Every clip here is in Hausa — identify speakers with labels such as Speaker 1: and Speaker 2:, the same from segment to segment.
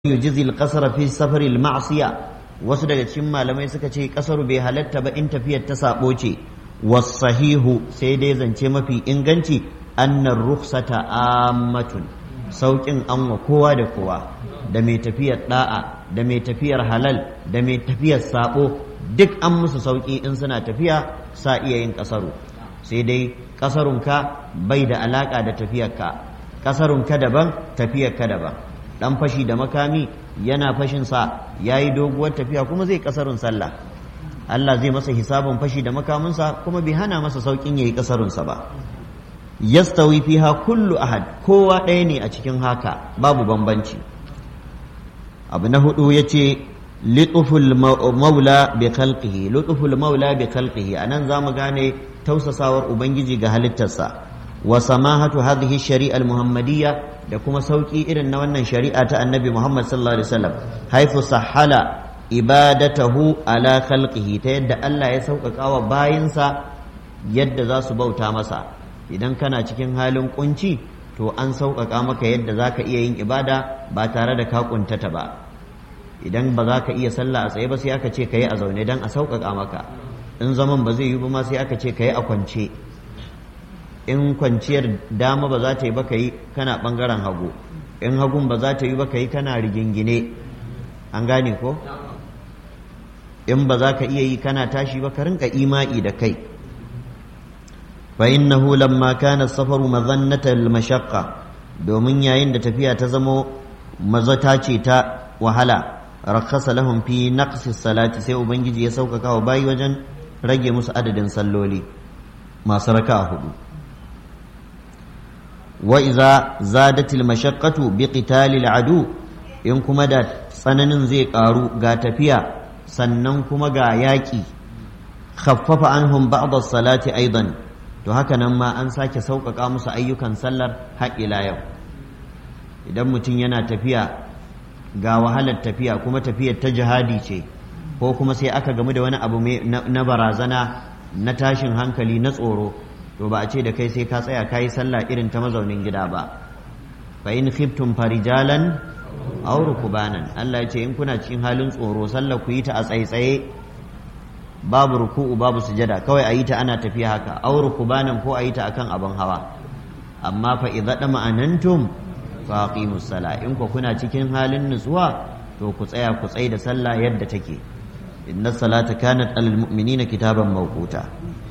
Speaker 1: yujizi al-qasra fi safar al-ma'siya wasu daga cikin malamai suka ce kasaru bai halatta ba in tafiyar ta sabo ce wasahihu sai dai zance mafi inganci annar rukhsata ammatun saukin an wa kowa da kowa da mai tafiyar da'a da mai tafiyar halal da mai tafiyar sabo duk an musu sauki in suna tafiya sa iya yin kasaru sai dai kasarunka bai da alaka da tafiyarka kasarunka daban tafiyarka daban dan fashi da makami yana fashin sa yayi doguwar tafiya kuma zai kasarun sallah Allah zai masa hisabin fashi da makaminsa kuma bai hana masa saukin yayi kasarun sa ba yastawi fiha kullu ahad kowa ɗaya ne a cikin haka babu bambanci abu na hudu yace lituful maula bi khalqihi lituful maula bi khalqihi anan zamu gane tausasawar ubangiji ga halittarsa wa samahatu hadhihi shari'a al-muhammadiyya da kuma sauki irin na wannan shari'a ta annabi Muhammad sallallahu alaihi wasallam haifu sahala ibadatahu ala khalqihi ta yadda Allah ya sauƙaƙa wa bayinsa yadda za su bauta masa idan kana cikin halin kunci to an sauƙaƙa maka yadda za ka iya yin ibada ba tare da ka kuntata ba idan ba za ka iya sallah a tsaye ba sai aka ce ka yi a zaune don a sauƙaƙa maka in zaman ba zai yi ba ma sai aka ce ka yi a kwance in kwanciyar dama ba za ta yi ba ka yi kana ɓangaren hagu in hagun ba za ta yi ba ka yi kana rigingine an gane ko in ba za ka iya yi kana tashi ba ka rinka ima'i da kai fa innahu lamma kana safaru mazannatal mashaqqa domin yayin da tafiya ta zamo mazata ce ta wahala rakhasa lahum fi naqsi salati sai ubangiji ya sauƙaƙa wa bayi wajen rage musu adadin salloli masu raka'a hudu وإذا زادت المشقة بقتال العدو in kuma da tsananin zai ƙaru ga tafiya sannan kuma ga yaƙi khaffafa anhum ba'd as-salati aidan to haka nan ma an sake sauƙaƙa musu ayyukan sallar har ila yau idan mutum yana tafiya ga wahalar tafiya kuma tafiyar ta jihadi ce ko kuma sai aka gamu da wani abu na barazana na tashin hankali na tsoro to ba a ce da kai sai ka tsaya kayi sallah irin ta mazaunin gida ba fa in khiftum farijalan aw rukbanan Allah ya ce in kuna cikin halin tsoro sallah ku yi ta a tsaitsaye babu ruku'u babu sujada kawai a yi ta ana tafiya haka aw rukbanan ko a yi ta akan abin hawa amma fa idza dama anantum fa aqimus sala in ku kuna cikin halin nutsuwa to ku tsaya ku tsai da sallah yadda take inna salata kanat alal mu'minina kitaban mawquta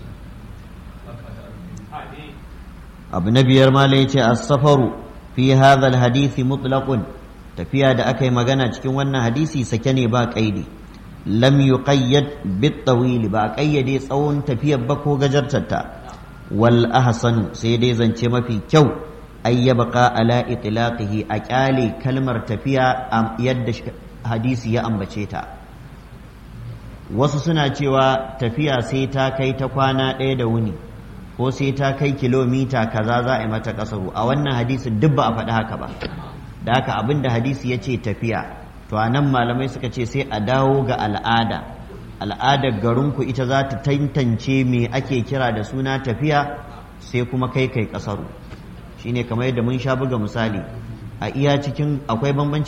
Speaker 1: abu na biyar ma ya ce as-safaru fi hadha al-hadisi mutlaqun tafiya da aka yi magana cikin wannan hadisi sake ne ba kaidi lam yuqayyad bit tawil ba kayyade tsawon tafiyar ba ko gajartarta wal ahsanu sai dai zance mafi kyau ay yabqa ala itlaqihi a kyale kalmar tafiya yadda hadisi ya ambace ta wasu suna cewa tafiya sai ta kai ta kwana ɗaya da wuni ko sai ta kai kilomita kaza za a yi mata kasaru a wannan hadisin duk ba a faɗi haka ba da haka abin da hadisi ya ce tafiya to a nan malamai suka ce sai a dawo ga al'ada al'adar garinku ita za ta tantance me ake kira da suna tafiya sai kuma kai kai kasaru shine kamar yadda mun sha buga misali a iya cikin akwai bambanci